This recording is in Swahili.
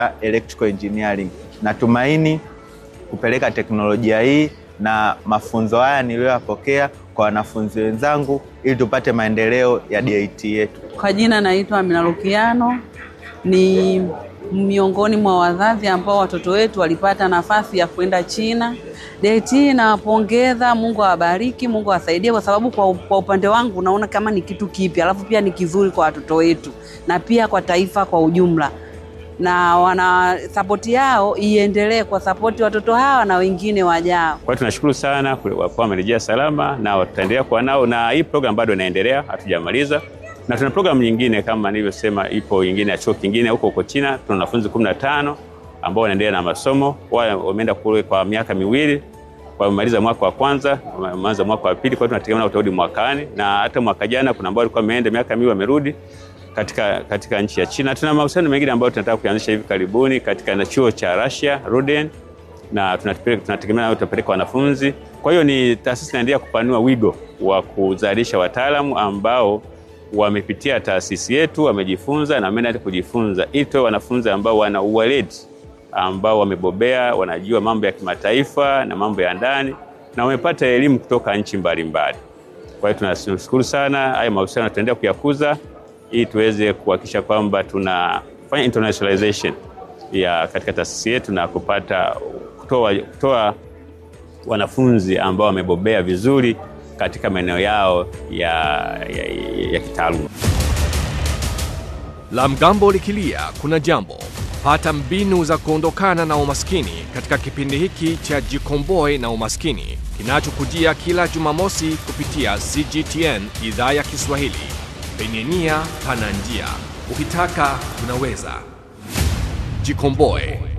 electrical engineering. Natumaini kupeleka teknolojia hii na mafunzo haya niliyoyapokea kwa wanafunzi wenzangu ili tupate maendeleo ya DIT yetu. Kwa jina naitwa Amina Lukiano, ni miongoni mwa wazazi ambao watoto wetu walipata nafasi ya kwenda China. DIT nawapongeza, Mungu awabariki, Mungu awasaidie, kwa sababu kwa, kwa upande wangu naona kama ni kitu kipya, alafu pia ni kizuri kwa watoto wetu na pia kwa taifa kwa ujumla, na wana sapoti yao iendelee kwa sapoti watoto hawa na wengine wajao. Kwa hiyo tunashukuru sana kwa wamerejea salama na tutaendelea kuwa nao, na hii program bado inaendelea, hatujamaliza na tuna programu nyingine kama nilivyosema, ipo nyingine ya chuo kingine huko huko China. Tuna wanafunzi kumi na tano ambao wanaendelea na masomo, wao wameenda kule kwa miaka miwili, wamemaliza mwaka wa kwanza, wameanza mwaka wa pili. Kwa hiyo tunategemea utarudi mwakani, na hata mwaka jana kuna ambao walikuwa wameenda miaka miwili wamerudi katika, katika nchi ya China. Tuna mahusiano mengine ambayo tunataka kuanzisha hivi karibuni katika na chuo cha Russia Ruden, na tunategemea nao tutapeleka wanafunzi. Kwa hiyo ni taasisi inaendelea kupanua wigo wa kuzalisha wataalamu ambao wamepitia taasisi yetu, wamejifunza na wameenda kujifunza, ili tuwe wanafunzi ambao wana uweledi, ambao wamebobea, wanajua mambo ya kimataifa na mambo ya ndani na wamepata elimu kutoka nchi mbalimbali. Kwa hiyo tunashukuru sana, haya mahusiano tutaendelea kuyakuza ili tuweze kuhakikisha kwamba tunafanya internationalization ya katika taasisi yetu na kupata kutoa, kutoa wanafunzi ambao wamebobea vizuri katika maeneo yao ya, ya, ya kitaaluma. La mgambo likilia kuna jambo. Pata mbinu za kuondokana na umaskini katika kipindi hiki cha Jikomboe na Umaskini kinachokujia kila Jumamosi kupitia CGTN idhaa ya Kiswahili. Penye nia pana njia, ukitaka unaweza. Jikomboe.